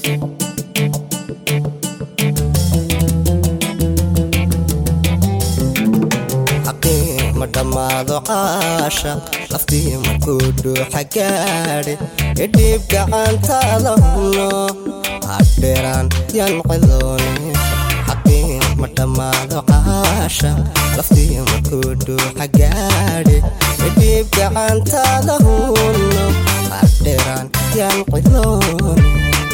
xaqii ma dhammaado caashaq laftii markuu dhuuxa gaadhe idhiib gacantaada huno hadheeraan yan cidoone xaqii ma dhammaado caashaq laftii markuu dhuuxa gaadhe idhiib gacantaada huno hadheeraan yan cidoone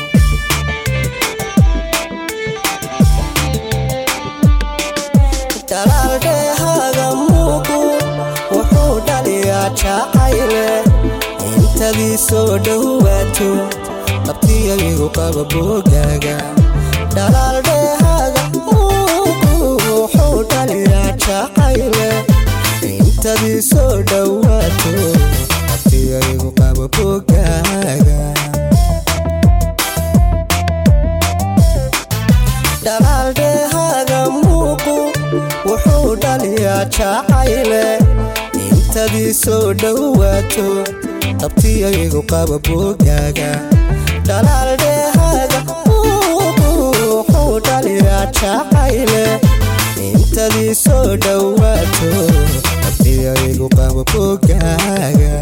dalaaldheehaaga muuqu wuxuu dhaliyaa jacayle intadii soo dhowaato qabtiyaygu qaba boogaaga dalaaldheehaaga muuqu wuxuu dhaliyaa jacayle intadii soo dhowaato qabtiyaygu qaba boogaaga dalaaldheehaaga muuqu wuxuu dhaliyaa jacayle intadii soo dhowaato qabtiyaygu qaba boogaaga dalaaldheehaaga muuqu wuxuu dhaliyaa jacayle intadii soo dhowaato qabtiyaygu qaba boogaaga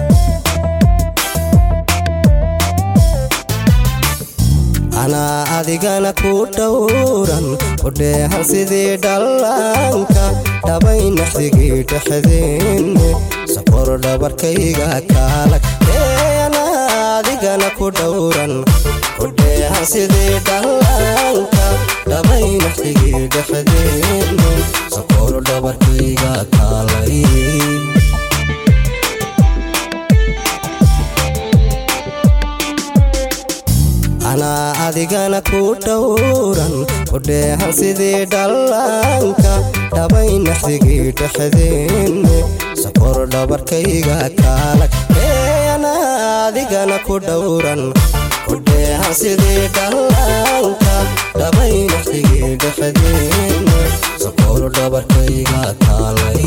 anaa adigana ku dhowran u dheehan sidii dhallaanka dhabay naxdigii dhexdeenne sokor dhabarkayga kaalag anaa adigana ku dhowran u dheehan sidii dhallaanka dhabay naxdigii dhexdeenne sokor dhabarkayga kaalay anaa adigana ku dhowran u dheehan sidii dhallaanka dhabay naxdigii dhexdeenne sokor dhabarkayga kaalag anaa adigana ku dhowran u dheehan sidii dhallaanka dhabay naxdigii dhexdeenne sokor dhabarkayga kaalay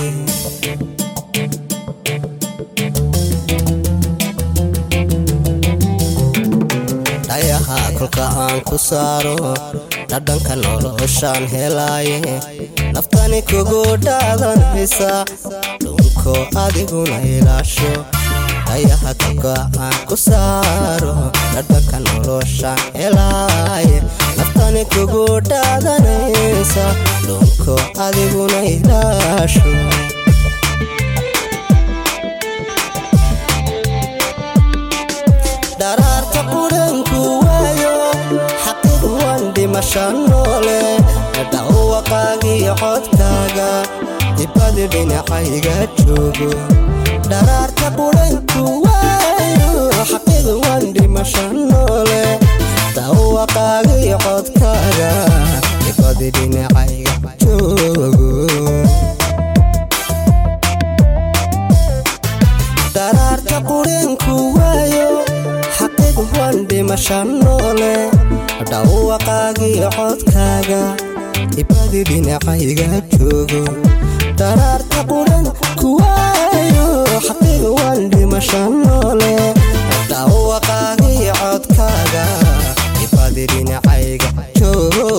dhayaha kolka aan ku saaro dhadhanka noloshaan helaaye naftani kugu dhaadanaysa dhunko adiguna ilaasho dhayaha kolka aan ku saaro dhadhanka noloshaan helaaye naftani kugu dhaadanaysa dhunko adiguna ilaasho dharaarta qudhanku waayo xaqiiq wan dhimasha noole dhawaqaagii codkaaga dibadi dhinacayga joogo dharaarta qudhanku waayo xaqiiq wan dhimasha noole dhawaqaagii codkaaga dibadi dhinacayga joogo dharaarta qudhanku waayo xaqiiq wan dhimasha noole dhawaqaagii codkaaga ibadi dhinacayga joogo dharaarta qudhan kuwaayo xaqiiq wan dhimasha noole dhawaqaagii codkaaga ibadi dhinacayga joogo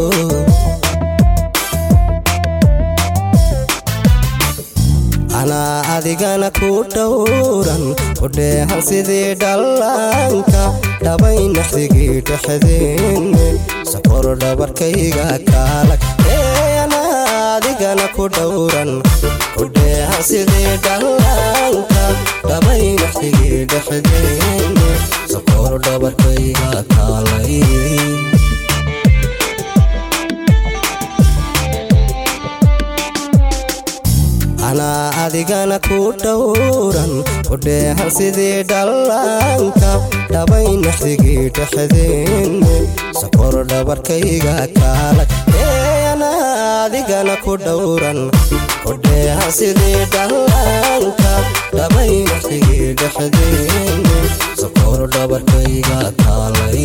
anaa adigana ku dhowran u dheehan sidii dhallaanka dhabay naxdigii dhexdeenne sokor dhabarkayga kaalag anaa adigana ku dhowran u dheehan sidii dhallaanka dhabay naxdigii dhexdeenne sokor dhabarkayga kaalay anaa adigana ku dhowran u dheehan sidii dhallaanka dhabay naxdigii dhexdeenne sokor dhabarkayga kaalag anaa adigana ku dhowran u dheehan sidii dhallaanka dhabay naxdigii dhexdeenne sokor dhabarkayga kaalay